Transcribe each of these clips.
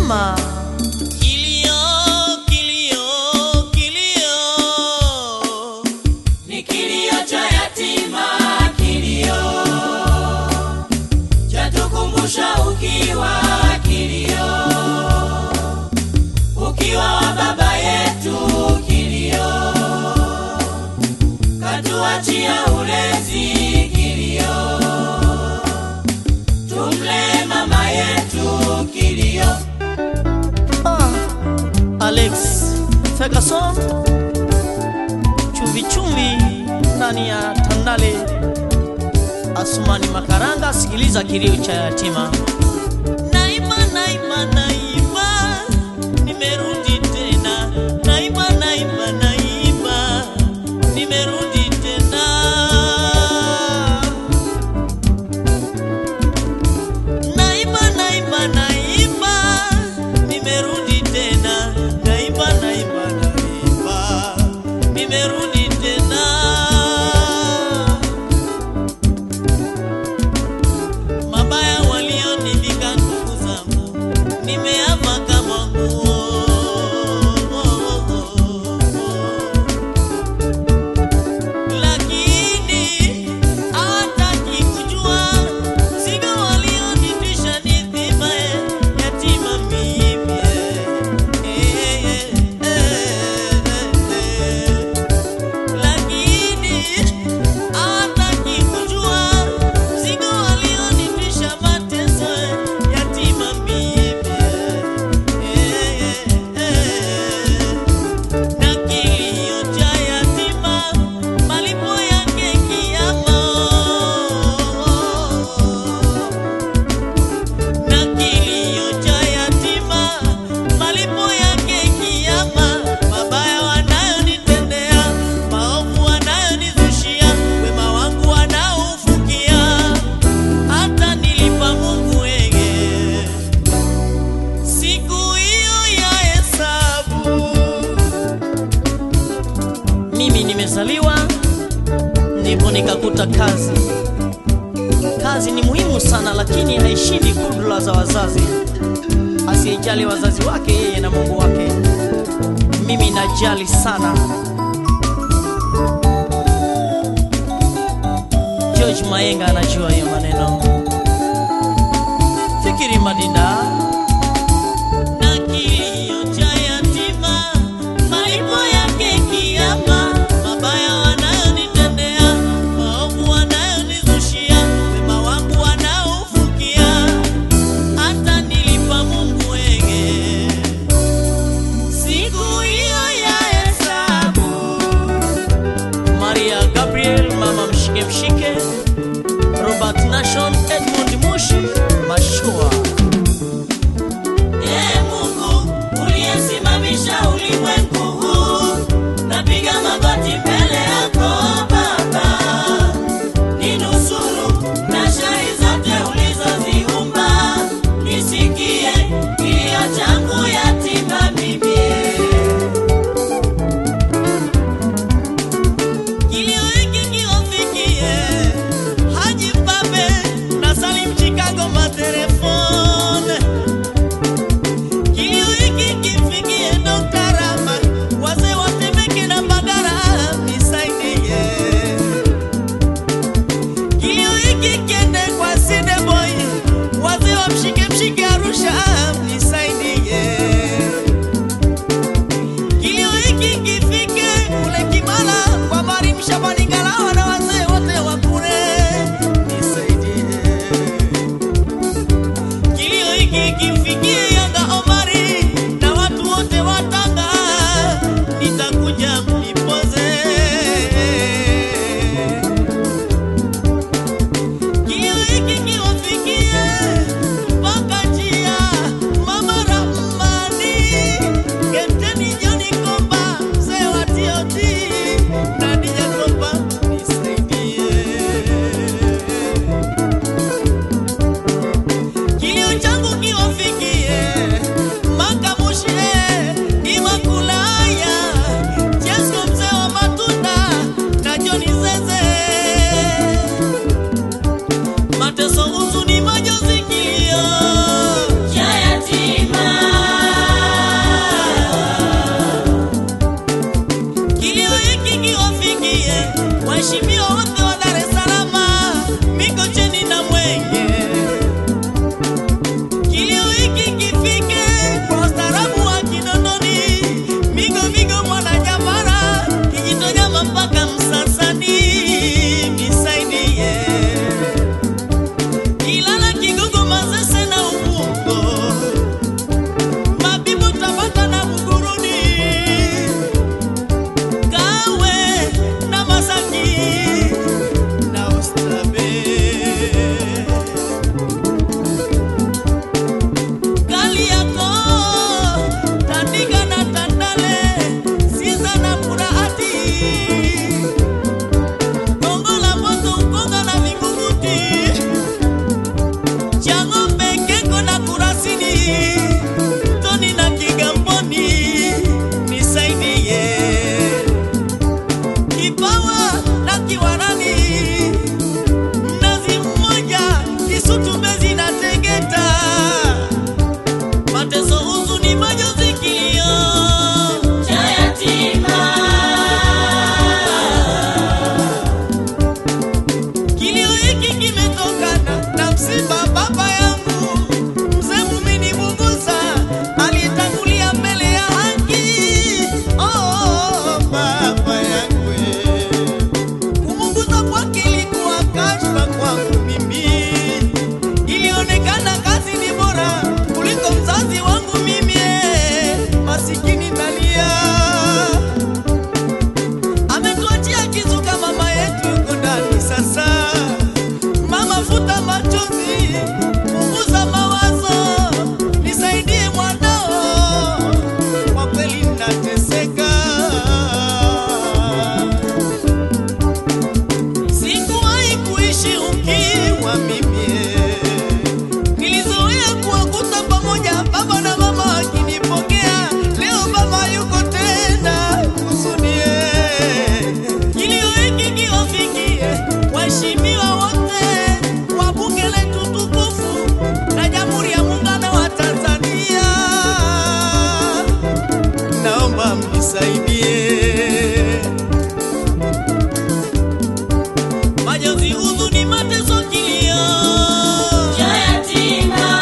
yatima. Kilio, kilio, kilio. Ni kilio cha yatima, kilio chatukumbusha ukiwa, kilio ukiwa wa baba yetu, kilio katuachia ulezi, kilio tumle mama yetu, kilio Ah, Alex Ferguson chumvi chumvi ndani ya Tandale. Asumani Makaranga, sikiliza kilio cha yatima. Naima, naima, naima, nimerudi tena. Naima, naima, naima, nimerudi tena. Naima, naima, naima, nimerudi tena. Naima, naima, naima, nimerudi tena. mabaya walionivika nguvu zangu nimeama kama nguo lakini hawataki kujua mzigo walionitwisha ni dhima yatima mimi eh, eh, eh, eh, eh. lakini hawataki kujua mzigo walionitwisha mateso yatima mimi na kilio cha yatima malipo yake kiama na kilio cha yatima malipo yake kiama mabaya wanayonitendea maovu wanayonizushia wema wangu wanaoufukia hata nilipa Mungu wege siku hiyo ya hesabu Mimi nimezaliwa ndipo nikakuta kazi. Kazi ni muhimu sana, lakini haishindi kudula za wazazi. Asiyejali wazazi wake, yeye na Mungu wake. Mimi najali sana. George Mayenga anajua hiyo maneno. Fikiri Madinda. na kilio cha yatima malipo yake kiama mabaya wanayonitendea maovu wanayonizushia wema wangu wanaofukia hata nilipa Mungu wege siku hiyo ya hesabu Maria Gabriel, mama mshike mshike, Robert Nation, Edmund Mushi, Mashua. waheshimiwa wote wa Dar es Salaam, Mikocheni na Mwenge. Kilio hiki kifike kwa ustaarabu wa Kinondoni, Migo Migo Mwananyamala, Kijitonyama mpaka Msasani, nisaidie. Ilala, Kigogo, Manzese na Ubungo, Mabibo, Tabata na Buguruni, Kawe na Masaki na Oysterbay. Kariakoo, Tandika na Tandale, Sinza na Mburahati, Gongo la Mboto, Ukonga na Vingunguti, Chang'ombe, Keko na Kurasini, Toni na Kigamboni, nisaidie. Kipawa na Kiwarani, Mnazi Mmoja, Kisutu, Mbezi na Tegeta mateso, huzuni, majonzi, kilio cha yatima. Kilio hiki kimetokana na msiba baba yangu mzee Mumini Mugusa alitangulia mbele ya haki. Oh, baba yangu kumugusa kwake ilikuwa kashfa kwangu mimi, ilionekana kazi ni bora kuliko mzazi wangu mimi, masikini nalia ametuachia kizuka mama yetu yuko ndani sasa. Mama futa machozi, punguza mawazo, nisaidie mwanao, kwa kweli nateseka. Sikuwahi kuishi ukiwa mimi, nilizoea kuwakuta pamoja baba na mama wakinipokea. Leo baba yuko tena, huzuniye kilio hiki kiwafikie waheshimiwa wote wa bunge letu tukufu na Jamhuri ya Muungano wa Tanzania, naomba mnisaidie. Majonzi, huzuni, mateso, kilio cha yatima.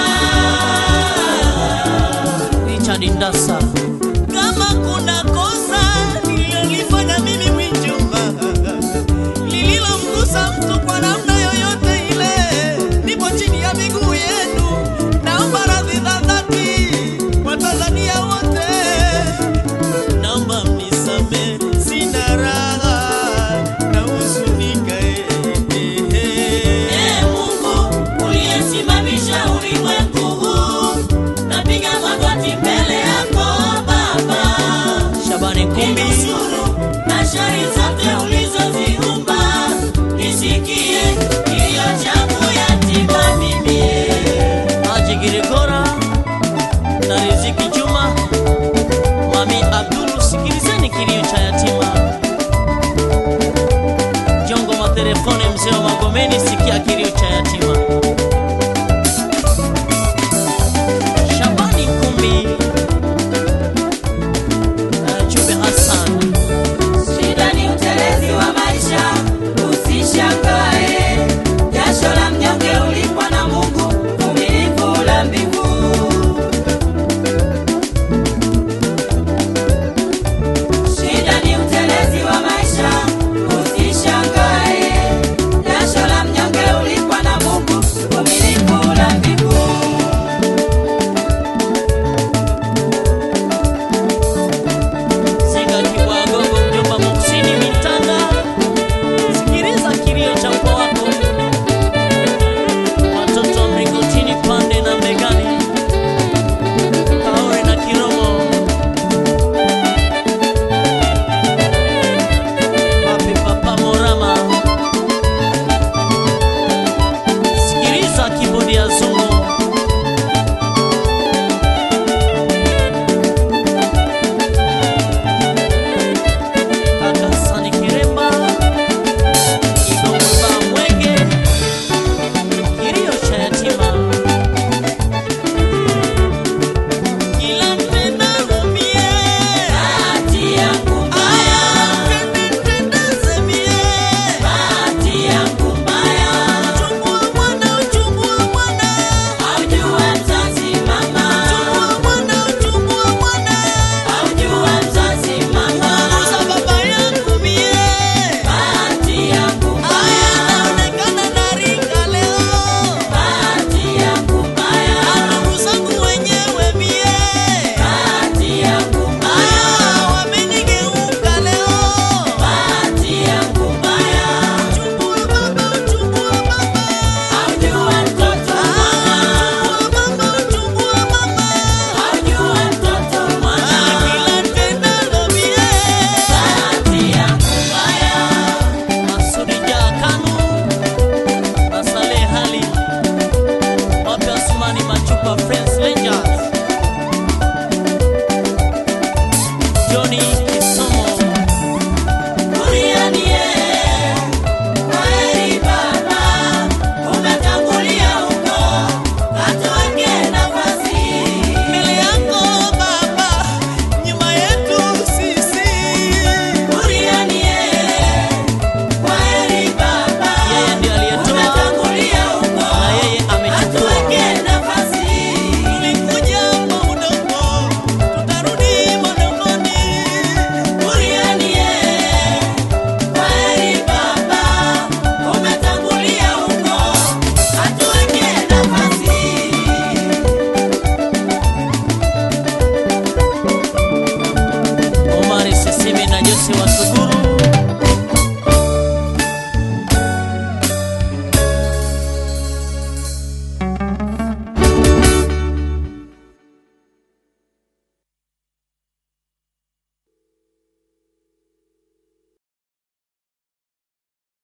Richard Ndasa Kama kuna kosa nililolifanya mimi Mwinjuma lililomgusa mtu kwa namna yoyote ile, nipo chini ya miguu yenu, naomba radhi za dhati kwa Tanzania wote, naomba mnisamehe, sina raha na huzunika. eh, eh, eh. Ee Mungu uliyesimamisha ulimwengu huu, napiga magoti mbele yako Baba. Shabani Kumbi Ninusuru na shari zote ulizoziumba, nisikie kilio changu yatima mimi. Haji Girigora na Riziki Juma Mami Abdulu, sikilizeni kilio cha yatima. Jongo Matelefone, mzee wa Magomeni, sikia kilio cha yatima.